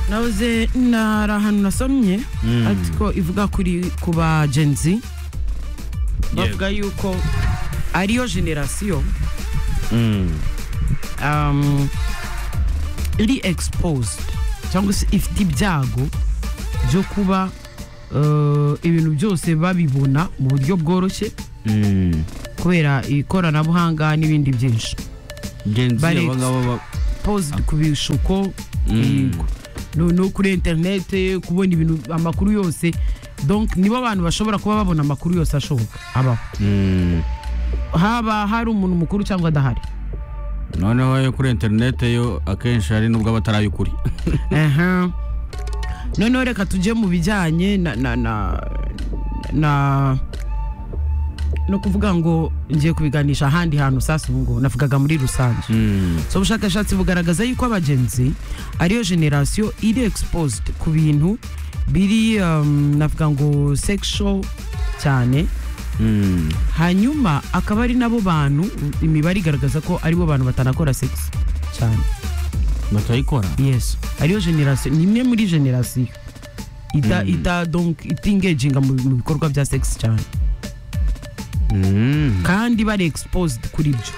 nahoze nari ahantu nasomye ariko ivuga kuri ku ba genzi bavuga yuko ariyo generasiyo um, iri exposed cyangwa se ifite ibyago byo kuba uh, ibintu byose babibona mu buryo bworoshye kubera ikoranabuhanga n'ibindi byinshi genzi Bari- abangaba ba- posed ku bishuko yego. no, no kuri interinete kubona ibintu amakuru yose donc nibo abantu bashobora kuba babona amakuru yose ashoboka abaho Mm. haba hari umuntu mukuru cyangwa adahari noneho yo kuri interinete yo akenshi hari n'ubwo aba atari ay'ukuri Aha. noneho reka tujye mu bijyanye na na na na no kuvuga ngo ngiye kubiganisha ahandi hantu sasa ubu ngubu navugaga muri rusange Mm. so ubushakashatsi bugaragaza yuko abagenzi ariyo generasiyo iri exposed ku bintu biri um, navuga ngo sexual cyane Mm. hanyuma akaba ari nabo bantu imibare igaragaza ko aribo bantu batanakora sex cyane batayikora yes ariyo generasiyo ni imwe muri generasiyo ita ita donc itingeginga mu mu bikorwa bya sex cyane Mm. kandi bari exposed kuri byo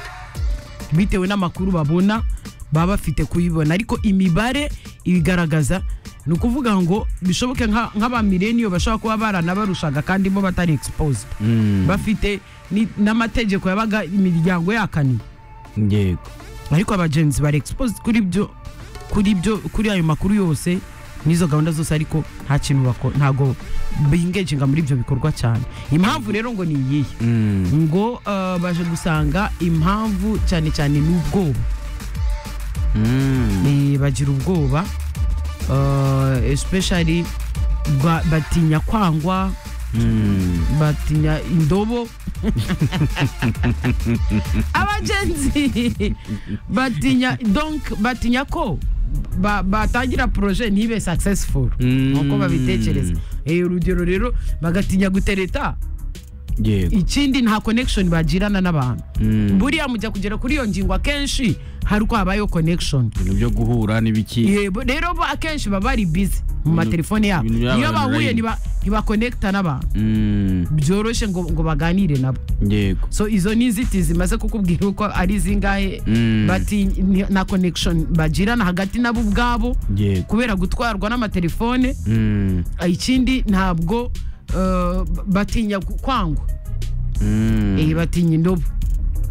bitewe n'amakuru babona baba bafite kuyibona ariko imibare ibigaragaza ni ukuvuga ngo bishoboke nka- nk'abamileniyo bashobora kuba baranabarushaga kandi bo batari exposed Mm. bafite ni- n'amategeko yabaga imiryango yakaniye yego ariko abagenzi bari exposed kuri byo kuri byo kuri ayo makuru yose n'izo gahunda zose ariko nta kintu bakora ntago bingejenga muri ibyo bikorwa cyane impamvu rero ngo ni iyihe Mm. ngo uh, baje gusanga impamvu cyane cyane n'ubwoba Mm. Eh, bagira ubwoba uh, especially ba- batinya kwangwa Mm. batinya indobo abagenzi batinya donc batinya ko ba- batangira projet ntibe successful Mm. nuko babitekereza Eh, urugero rero bagatinya gutereta yego ikindi nta connection bagirana n'abantu Mm. buriya mujya kugera kuri iyo ngingo akenshi hari uko habayeho connection ibintu byo guhura n'ibiki yebo rero bo akenshi baba bari busy mu matelefone yabo ibintu byaba iyo bahuye online. ntiba- ntibakonekita n'abantu Mm. byoroshye ngo ngo baganire nabo yego so izo ni inzitizi maze kukubwira uko ari zingahe Mm. bati ni- na connection bagirana hagati nabo ubwabo yego kubera gutwarwa n'amatelefone Mm. Ah, ikindi ntabwo eh, batinya gu- kwangwa Mm. eh, batinya indobo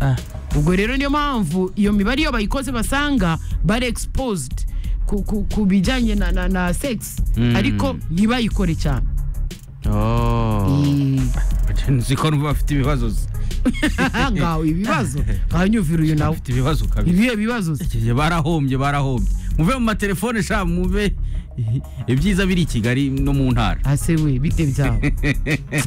Ah. ubwo rero niyo mpamvu iyo mibare iyo bayikoze basanga bari exposed ku, ku, ku bijyanye na, na, na sex Mm. ariko ntibayikore cyane Oh. Nzi ko numva bafite ibibazo se. ngawe ibibazo nkanyumvira uyu nawe bafite ibibazo kabiri ibihe bibazo se? Igihe barahombye barahombye muve mu matelefone sha muve ibyiza biri i kigali no mu ntara ase we bite byabo